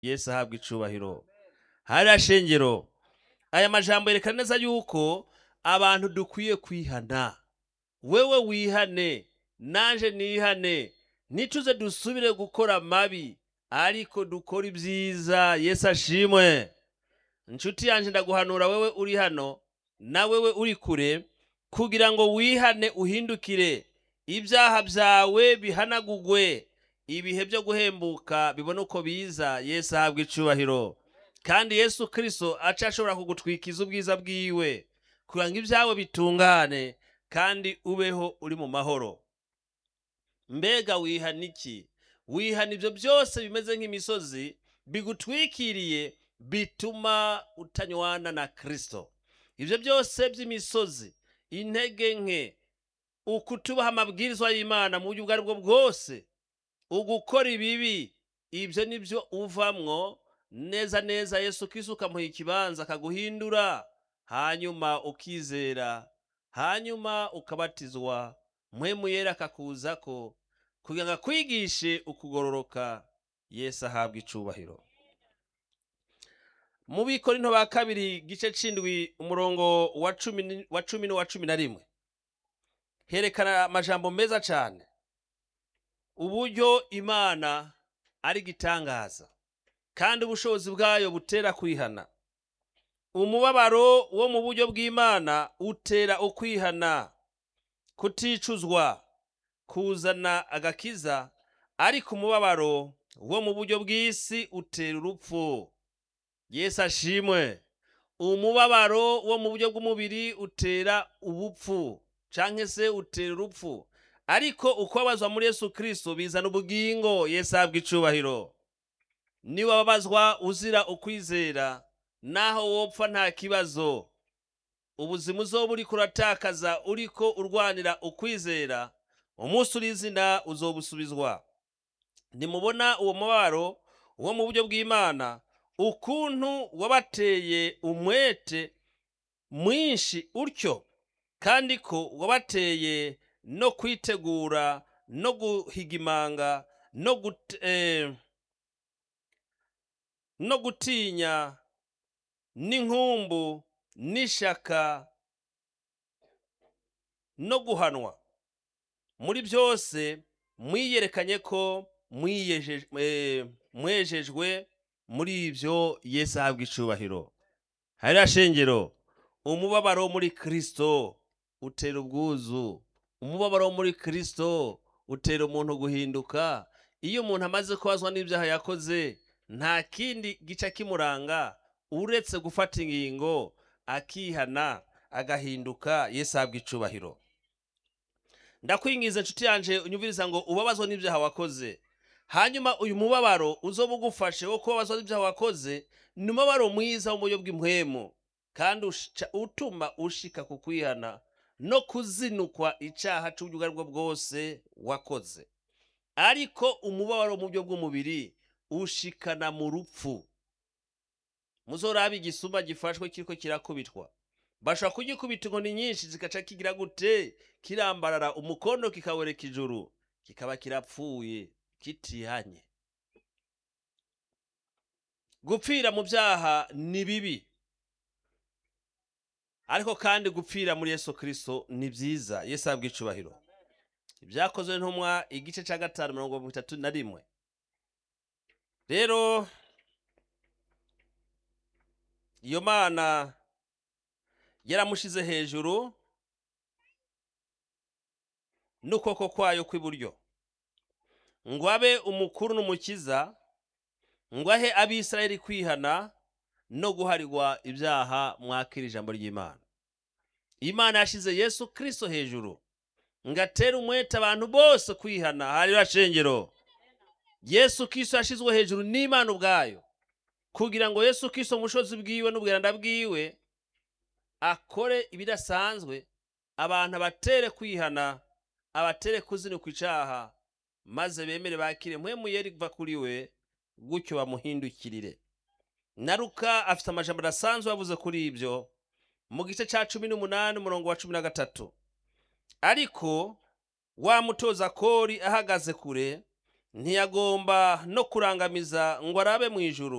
yesu ahabwa icubahiro hariya shengero aya majambo yerekana neza yuko abantu dukwiye kwihana wewe wihane nanje nihane nituze dusubire gukora mabi ariko dukora ibyiza yesu ashimwe inshuti yanjye ndaguhanura wewe uri hano na wewe uri kure kugira ngo wihane uhindukire ibyaha byawe bihanagugwe ibihe byo guhembuka bibone uko biza yesu ahabwa icubahiro kandi yesu kirisito aca ashobora kugutwikiza ubwiza bwiwe kugira ngo ibyawe bitungane kandi ubeho uri mu mahoro mbega wihana iki wihana ibyo byose bimeze nk'imisozi bigutwikiriye bituma utanywana na kirisito ibyo byose by'imisozi intege nke ukutubaha amabwirizwa y'imana mu buryo ubwo ari bwo bwose ugukora ibibi ibyo ni byo uvamwo neza neza yesu kirisito ukamuha ikibanza akaguhindura hanyuma ukizera hanyuma ukabatizwa mpwemu yera akakuza ko kugira ngo akwigishe ukugororoka yesu ahabwa icubahiro mu bikorinto ba kabiri gice c'indwi umurongo wa cumi ni- wa cumi n'uwa cumi na rimwe herekana amajambo meza cane uburyo imana ari igitangaza kandi ubushobozi bwayo butera kwihana umubabaro wo mu buryo bw'imana utera ukwihana kuticuzwa kuzana agakiza ariko umubabaro wo mu buryo bw'isi utera urupfu yesu ashimwe umubabaro wo mu buryo bw'umubiri utera ubupfu canke se utera urupfu ariko ukubabazwa muri yesu kirisito bizana ubugingo yesu ahabwa icubahiro niba wababazwa uzira ukwizera naho wopfa nta kibazo ubuzima uzoba uriko uratakaza uriko urwanira ukwizera umunsi uri izina uzobusubizwa ntimubona uwo mubabaro wo mu buryo bw'imana ukuntu wabateye umwete mwinshi utyo kandi ko wabateye no kwitegura no guhiga imanga no gut, eh, no gutinya n'inkumbu n'ishaka no guhanwa muri byose mwiyerekanye ko mwiyeje- eh, mwejejwe muri ibyo yesu ahabwa icubahiro hariya shengero umubabaro wo muri kristo utera ubwuzu umubabaro wo muri kristo utera umuntu guhinduka iyo umuntu amaze kubazwa n'ibyaha yakoze nta kindi gica kimuranga uretse gufata ingingo akihana agahinduka yesu ahabwa icubahiro ndakwingiza inshuti yanje unyumviriza ngo ubabazwa n'ibyaha wakoze hanyuma uyu mubabaro uzoba ugufashe wo kubabazwa n'ibyaha wakoze ni umubabaro mwiza wo mu buryo bw'impwemu kandi ushica- utuma ushika ku kwihana no kuzinukwa icaha c'uburyo ubwo ari bwo bwose wakoze ariko umubabaro mu buryo bw'umubiri ushikana mu rupfu muzorabe igisuma gifashwe kiriko kirakubitwa bashobora kugikubita inkoni nyinshi zikaca kigira gute kirambarara umukondo kikawereka ijuru kikaba kirapfuye kitihanye gupfira mu byaha ni bibi ariko kandi gupfira muri yesu kirisito ni byiza yesu ahabwa icubahiro ibyakozwe ntumwa igice cya gatanu mirongo mirongo itatu na rimwe rero iyo mana yaramushize hejuru n'ukuboko kwayo kw'iburyo ngo abe umukuru n'umukiza ngo ahe abisirayeli kwihana no guharirwa ibyaha mwakira ijambo ry'imana imana yashize yesu kirisito hejuru ngo atere umwete abantu bose kwihana hariya shengero yesu kirisito yashizwe hejuru n'imana ubwayo kugira ngo yesu kirisito mu bushobozi bwiwe n'ubwiranda bwiwe akore ibidasanzwe abantu abatere kwihana abatere kuzinuka icaha maze bemere bakire mpwemu yeri iva kuri we gutyo bamuhindukirire na Luka afite amajambo adasanzwe yavuze kuri ibyo mu gice cya cumi n'umunani umurongo wa cumi na gatatu ariko wa mutoza kori ahagaze kure ntiyagomba no kurangamiza ngo arabe mu ijuru